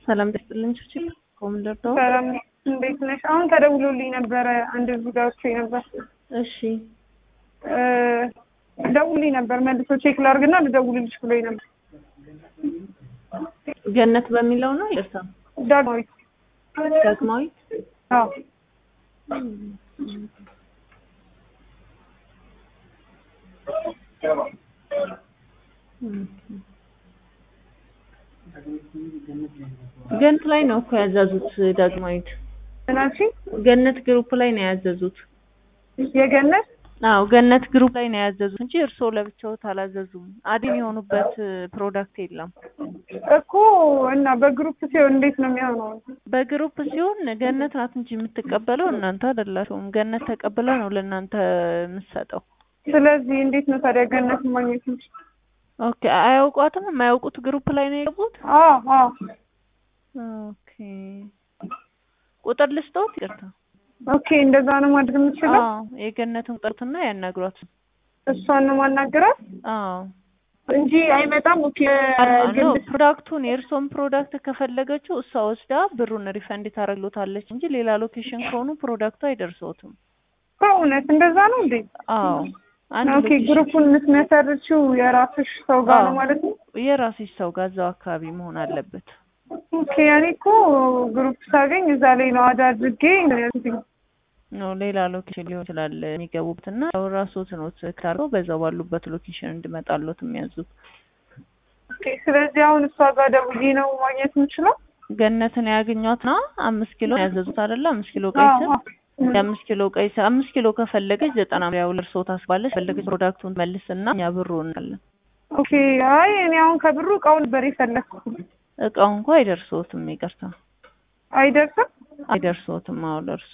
ሰላም ደስጥልኝ ችችል ኮምደር ነው። ሰላም እንዴት ነሽ? አሁን ተደውሎልኝ ነበረ አንድ ዙጋዎቼ ነበር። እሺ እ ደውልኝ ነበር መልሶ ቼክ ላድርግና ልደውልልሽ ብሎኝ ነበር። ገነት በሚለው ነው ይርሳ ዳግማዊት ዳግማዊት አዎ ገነት ላይ ነው እኮ ያዘዙት። ዳግማዊት ምን አልሽኝ? ገነት ግሩፕ ላይ ነው ያዘዙት። የገነት አዎ ገነት ግሩፕ ላይ ነው ያዘዙት እንጂ እርስዎ ለብቻዎት አላዘዙም። አዲም የሆኑበት ፕሮዳክት የለም። እኮ እና በግሩፕ ሲሆን እንዴት ነው የሚሆነው? በግሩፕ ሲሆን ገነት ናት እንጂ የምትቀበለው እናንተ አይደላችሁም። ገነት ተቀብላ ነው ለእናንተ የምትሰጠው። ስለዚህ እንዴት ነው ታዲያ ገነት ማግኘት እንችል? ኦኬ አያውቋትም። የማያውቁት ግሩፕ ላይ ነው የገቡት። አዎ አዎ ኦኬ ቁጥር ልስጠውት? ይቅርታ ኦኬ እንደዛ ነው ማድረግ የምችለው? አዎ የገነትን ቁጥርና ያናግሯት። እሷን ነው ማናገራት አዎ እንጂ አይመጣም። ኦኬ ነው ፕሮዳክቱን የእርስዎን ፕሮዳክት ከፈለገችው እሷ ወስዳ ብሩን ሪፈንድ ታደርግሎታለች እንጂ ሌላ ሎኬሽን ከሆኑ ፕሮዳክቱ አይደርሰውትም። በእውነት እንደዛ ነው እንዴ? አዎ አንድ ኦኬ ሎኬሽን ግሩፑን የምትመሰርችው የራስሽ ሰው ጋር ነው አዎ። ማለት ነው? የራስሽ ሰው ጋር እዛው አካባቢ መሆን አለበት። ኦኬ እኔ እኮ ግሩፕ ሳገኝ እዛ ላይ ነው አድ አድርጌ ነው ያልኩትኝ። ነው ሌላ ሎኬሽን ሊሆን ይችላል የሚገቡት እና ያው ራስዎት ነው ስታርገው በዛው ባሉበት ሎኬሽን እንድመጣሎት የሚያዙት። ኦኬ ስለዚህ አሁን እሷ ጋር ደውዬ ነው ማግኘት የምችለው? ገነትን ያገኟትና አምስት ኪሎ ያዘዙት አይደለ? አምስት ኪሎ ቀይ ስር አዎ፣ አዎ። የአምስት ኪሎ ቀይ ስር አምስት ኪሎ ከፈለገች ዘጠና ያው ለእርስዎ ታስባለች። ፈለገች ፕሮዳክቱን መልስና እኛ ብሩ እናለን። ኦኬ አይ እኔ አሁን ከብሩ እቃውን ነበር የፈለግኩት። እቃው እንኳ አይደርስዎትም። ይቅርታ አይደርስም? አይደርስዎትም። አዎ ለእርሱ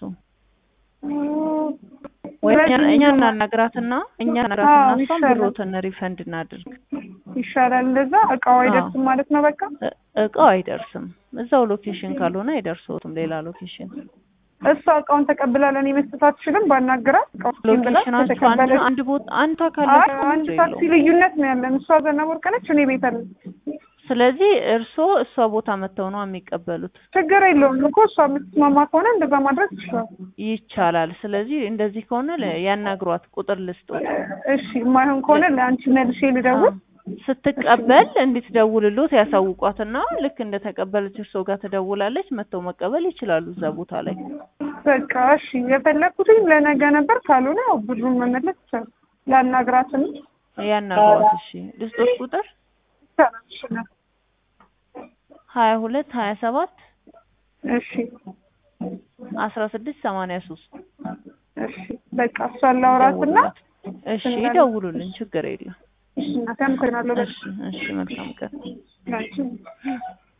ኦ፣ ወይ እኛ ስለዚህ እኛ እናናግራትና እኛ እናናግራትና አዎ፣ እሷን ይሻላል። ብሮትን ሪፈንድ እናድርግ። ይሻላል እንደዛ። እቃው አይደርስም ማለት ነው በቃ። እ- እቃው አይደርስም። እዛው ሎኬሽን ካልሆነ አይደርስዎትም። ሌላ ሎኬሽን እሷ እቃውን ተቀብላ ለእኔ መስጠት አትችልም? ባናግራት እቃውን ብላ ሎኬሽናችሁ አንድ ከተቀበለች አንድ ቦታ አንድ አይ ካለች አንድ ታክሲ ልዩነት ነው ያለን። እሷ ዘነበ ወርቅ ነች፣ እኔ ቤት አለ። ስለዚህ እርስዎ እሷ ቦታ መጥተው ነው የሚቀበሉት። ችግር የለውም እኮ እሷ የምትስማማ ከሆነ እንደዛ ማድረግ ይችላል። ይቻላል። ስለዚህ እንደዚህ ከሆነ ለ- ያናግሯት፣ ቁጥር ልስጦት። እሺ የማይሆን ከሆነ ለአንቺ መልሼ ልደውል። ስትቀበል እንድትደውልሎት ያሳውቋትና ልክ እንደተቀበለች እርስዎ ጋር ትደውላለች። መጥተው መቀበል ይችላሉ እዛ ቦታ ላይ። በቃ እሺ የፈለግኩትኝ ለነገ ነበር። ካልሆነ ያው ብሩን መመለስ ይቻላል። ላናግራትም ያናግሯት። እሺ ልስጦት ቁጥር ይቻላል። እሺ ነው። ሀያ ሁለት ሀያ ሰባት እሺ አስራ ስድስት ሰማንያ ሶስት እሺ በቃ እሷን ላውራትና እሺ ይደውሉልን፣ ችግር የለም። እሺ እናቴ አመሰግናለሁ። በቃ እሺ እሺ መልካም ቀን። ላንቺ